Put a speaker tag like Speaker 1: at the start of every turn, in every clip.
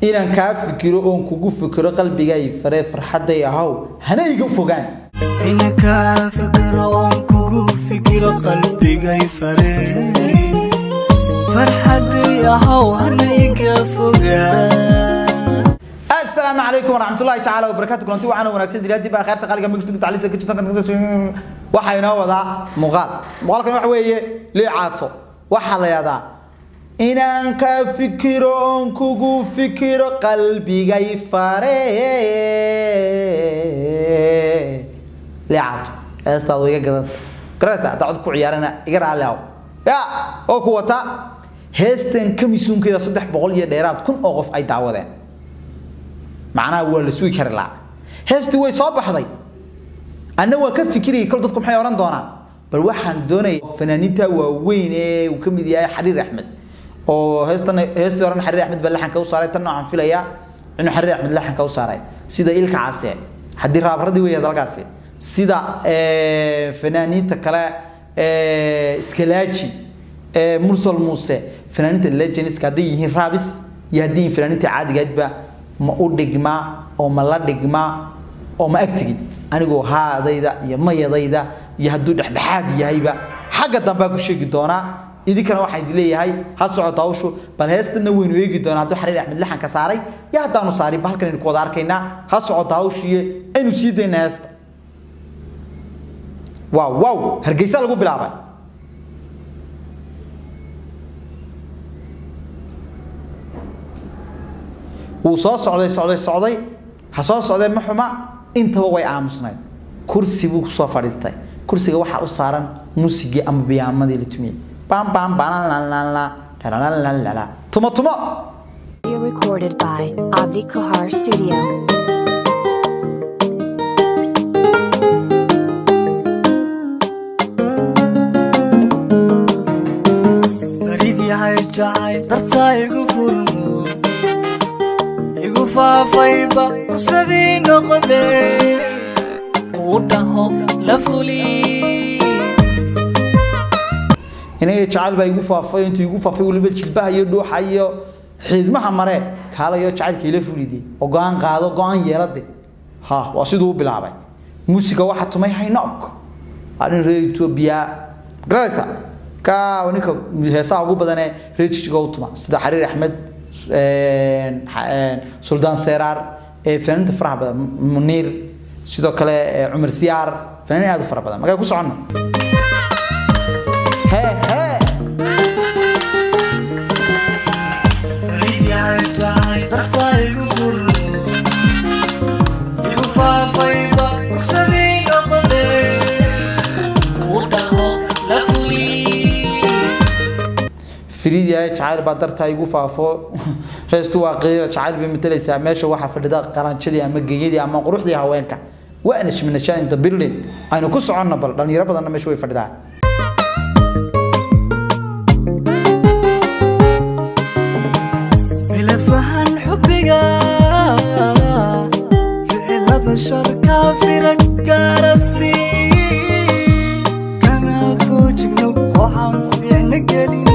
Speaker 1: inaan kaa fikiro oon kugu fikiro qalbigay faree farxadday ahaw hana iga fogaan
Speaker 2: inankaa fikiro oon kugu fikiro qalbigay faree farxaday ahaw hana iga fogaa
Speaker 1: السلام عليكم ورحمة الله تعالى وبركاته كلنتي وعنا ونكسد دلوقتي بقى خيرت قالك مكتوب كنت عليه سكتش كنت waxa inoo wadaa muuqaal muuqaalkan waxa weeye liicaato waxa la yaadaa inaan ka fikiro oon kugu fikiro qalbigay fare liicaato heestaad iga gadanta garaysa haddaa cod ku ciyaarana iga raalli aw ya oo ku wata heestan kamisuunkeeda saddex boqol iyo dheeraad kun oo qof ay daawadeen macnaha waa la sugi kari lahaa heestii way soo baxday anna waa ka fikirayay kol dadku maxay odhan doonaan bal waxaan doonaya fanaaniinta waaweyn ee uu ka mid yahay xariir axmed oo heestan heestii horena xariir axmed baa laxanka u saaray tan waxaan filayaa inuu xariir axmed laxanka u saaray sida ilka case haddii raabaradii weeya dalkaasi sida fanaaniinta kale iskalaaji mursal muuse fanaaniinta legendska hadday yihiin raabis iyo haddii yihiin fanaaniinta caadigaadba ma u dhigmaa oo ma la dhigmaa oo ma agtigin anigoo haadayda iyo mayadayda iyo hadduu dhexdhexaad yahayba xagga dambea ku sheegi doonaa idinkana waxaan idin leeyahay ha socota hawshu bal heestana waynu eegi doonaa hadduu xariir axmed laxanka saaray iyo haddaanu saarin ba halkan aynu ku wada arkaynaa ha socota hawshiiye aynu sii daynaa heesta waaw waaw hargeysa lagu bilaabay wuu soo socday socday socday ha soo socdee ma xuma intaba way aamusnayd kursi buu kusoo fadhiistay kursiga waxaa u saaran muusigii ama biyaamadii la tumiyey bam bam banalalalala tumo tumo
Speaker 3: Recorded by Abdi Kahar Studio.
Speaker 2: farid yahay jacay dartaa igu furmo igu faafayba fursadii noqde uu dhaho la fuli
Speaker 1: inaga jacayl baa igu faafay intuu igu faafay weliba jilbaha iyo dhuuxa iyo xiidmaha mare kaalayo jacaylka ila fulidii oo go-aan qaado go-aan yeelade ha waa siduu u bilaabay muusiga waxaa tumay haynook arin reer etoobiya garaysa ka ninka heesaha ugu badan ee reer jijiga u tuma sida xariir axmed suldaan seeraar ee fanaaniinta faraha badan muniir sidoo kale cumar siyaar fanaaniin aad u fara badan magay ku soconno hee hee
Speaker 2: farid yahay jacay dartaa igu furmo igu faafayba fursadii noqde uu dhaho la fuli
Speaker 1: firiid yahay jacayl baa dartaa igu faafo heestu waa qiira jacayl bay matalaysaa meesha waxaa fadhida qaranjadii ama geeyadii ama quruxdii haweenka waana shminashaa in the building aynu ku soconno bal dhalinyaro badanna meesha way fadhidaan
Speaker 2: ila fahan xubbiga ficilada sharka fira gaarasi kana foojigno waxaan fiicna gelin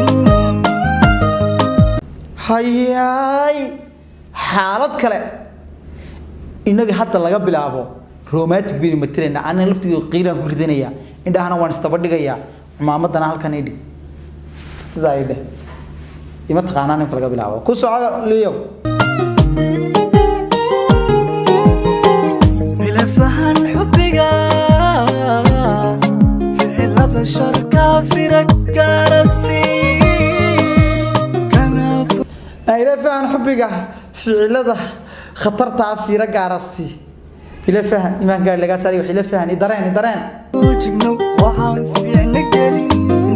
Speaker 1: hayaay xaalad kale inaga hadda laga bilaabo romantic baynu matalaynaa anna laftigeedu qiiraan ku ridanayaa indhahana waan istaba dhigayaa cumaamadana halkan idhig sidaa idheh ima taqaanaa nimka laga bilaabo ku soco liyow
Speaker 2: ila fahan xubbiga ficilada sharka fira gaarasi kana fo-
Speaker 1: ila fahan xubbiga ficilada khatarta ah fiiro gaarasi ila fahan imaan gaari lagaa saari wax ila fahan i dareen i dareen
Speaker 2: foojigno waxaan fiicna gelin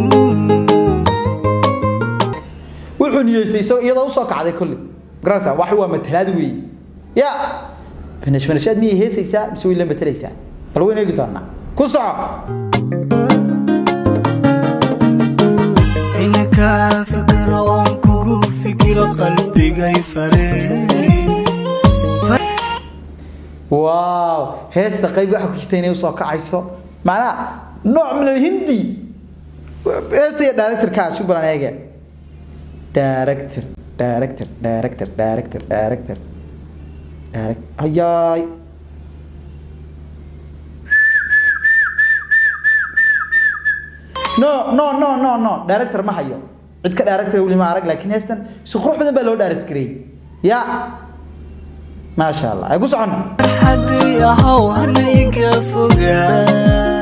Speaker 1: wuxuu niyeystay isagoo iyadoo usoo kacday kulli garasa wax waa matalaad weeye ya banash banashaad miyay heesaysaa mise way la matalaysaa bal waynu eegi doonaa ku soco
Speaker 2: inaka fikiro oon kugu fikiro qalbigay faree
Speaker 1: waaw heesta qayb waxa ku jirta inay usoo kacayso macnaha nooc min alhindi heesta iyo directorka shubran eege director director director director director direct ayaay no no no no no director ma hayo cid ka director weli ma arag laakiin heestan si qurux badan baa loo direct gareeyey ya maasha allah ay ku socon
Speaker 2: farxadii ahow hana iga fogaa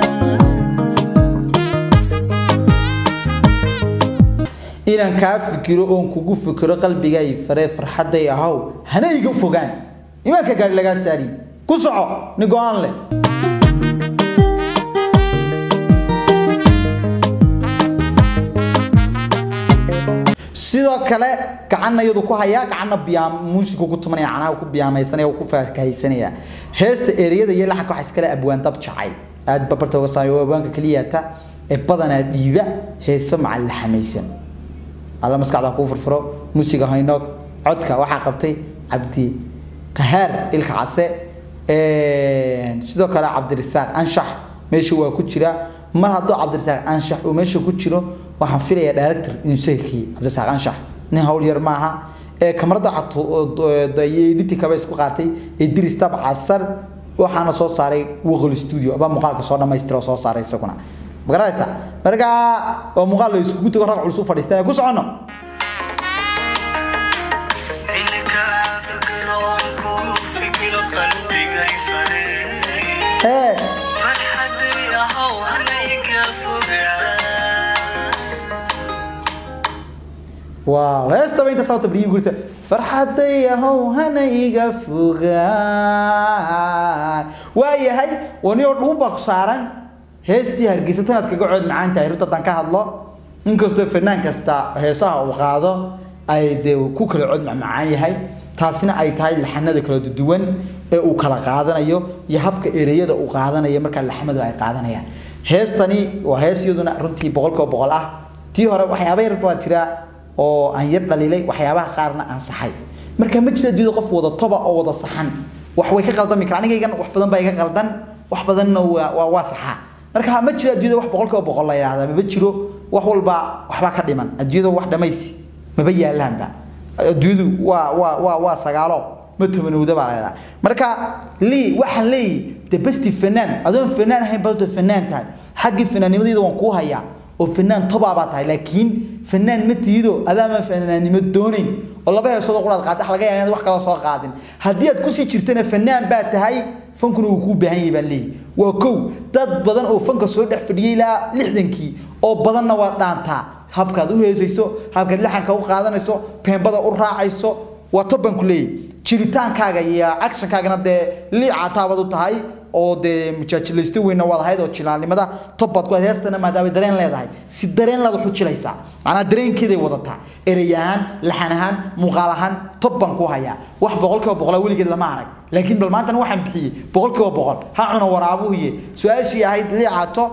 Speaker 1: inaan kaa fikiro oon kugu fikiro qalbigay faree farxaday ahow hana iga fogaan imaanka gaari lagaa saari ku soco ni go-aan leh sidoo kale gacanna iyadu ku hayaa gacanna biyaam muusiku ku tumanaya canaha ku biyaamaysanaya ku faakahaysanaya heesta ereyada iyo laxanka waxa iskale abwaan dab jacayl aad babarta uga saayo waa abwaanka keliyata ee badanaa dhiiba heeso macal laxamaysan alla maskaxda kuu furfuro muusiga haynoog codka waxaa qabtay cabdi qahaar ilka case sidoo kale cabdirisaaq anshax meesha waa ku jira mar hadduu cabdirisaaq anshax uu meesha ku jiro waxaan filayaa director inuu seekii cabdirisaaq anshax nin hawl yar maaha ee kamarada editikaba isku qaatay ee diristab casar waxaana soo saaray waqol studio baa muuqaalka soo dhamaystira oo soo saaray isaguna magaranaysa markaa waa muuqaal la iskugu tago rag culus u fadhiistaan ku socono
Speaker 2: xilliga fikiro oon kugu fikiro qalbigay faree
Speaker 1: hee
Speaker 2: farxadii ahow hana iga fogaa
Speaker 1: waaw heestaba inta sababta beriyi gursa farxaday ahow hana iga fogaan waayahay waniyoo dhuun baa ku saaran heestii hargeysa tanaad kaga cood macaan tahay runta haddaan ka hadlo inkastoo fanaan kasta heesaha uu qaado ay dee ku kala cod macmacaan yahay taasina ay tahay laxanada kala duwan ee uu kala qaadanayo iyo habka ereyada uu qaadanayo markaa laxmadu ay qaadanayaan heestani waa hees iyaduna runtii boqolkiiba boqol ah tii hore waxyaaba yar baa jira oo aan yar dhalilay waxyaabaha qaarna aan saxay marka ma jira diido qof wada toba oo wada saxan wax way ka qaldami karaan anigaygan wax badan baa iga qaldan wax badanna waa waa waa saxaa marka ma jira adduunyada wax boqolkiiba boqol la yidhaahdaa maba jiro wax walba waxbaa ka dhiman adduunyada wax dhamaysi maba yaalaanba adduunyadu waa waa waa waa sagaalo ma tobanowda baa leedahay marka lii waxaan leeyahy the best fanaan adoon fanaan ahayn balto fanaan tahay xaggii fanaanimadayda waan kuu hayaa oo fanaan tobaa baa tahay laakiin fanaan ma tiido adaama fanaannimo doonayn oo laba heesoodoo quraad qaadax laga yaaba inaad wax kala soo qaadin haddii aad kusii jirtana fanaan baa tahay fankuna wuu kuu baahan yahay baan leeyahy waa kow dad badan oo fanka soo dhex fadhiyay ilaa lixdankii oo badanna waad dhaantaa habkaad u heesayso habkaad laxanka u qaadanayso peembada u raacayso waa tob baan ku leeyahy jiritaankaaga iyo actionkaagana dee liicataabaad u tahay oo dee mujaajilaysto weyna waad ahayd oo jilaalnimada tob baad ku ahayd heestana maadaama dareen leedahay si dareen leed wax u jilaysaa macnaa dareenkeeday wadataa erey ahaan laxan ahaan muuqaal ahaan tob baan ku hayaa wax boqolkiiba boqola weligeed lama arag laakiin bal maantana waxaan bixiyey boqolkiiba boqol ha cuna waraabuhiye su-aashii ahayd liicato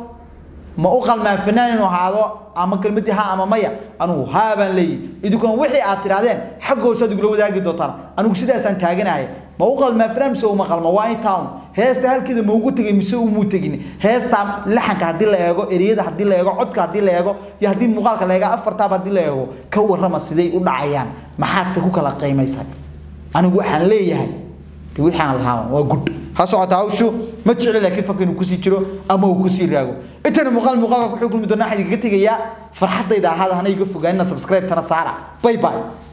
Speaker 1: ma u qalmaan fanaan inuu ahaado ama kelmadii ha ama maya anugu haa baan leeyahy idinkuna wixii aad tidhahdeen xaggoosaad igula wadaagi doontaan anigu sidaasaan taaganaya ma u qalmaan fanaan mise uma qalma waa in town heesta halkeeda ma ugu tegay mise umuu tegin heesta laxanka haddii la eego ereyada haddii la eego codka haddii la eego iyo haddii muuqaalka la eego afartaaba haddii la eego ka warrama siday u dhacayaan maxaadse ku kala qiimaysan anigu waxaan leeyahay de wixii aan lahaa waa gud ha socota hawshu ma jecli laakiin fanka inuu kusii jiro ama uu kusii raago intayna muuqaal muuqaalka ku xukumi doonaa waxaan idinkaga tegayaa farxaddayda ahaada hana iga fogaanina subscribe tana saara bye bye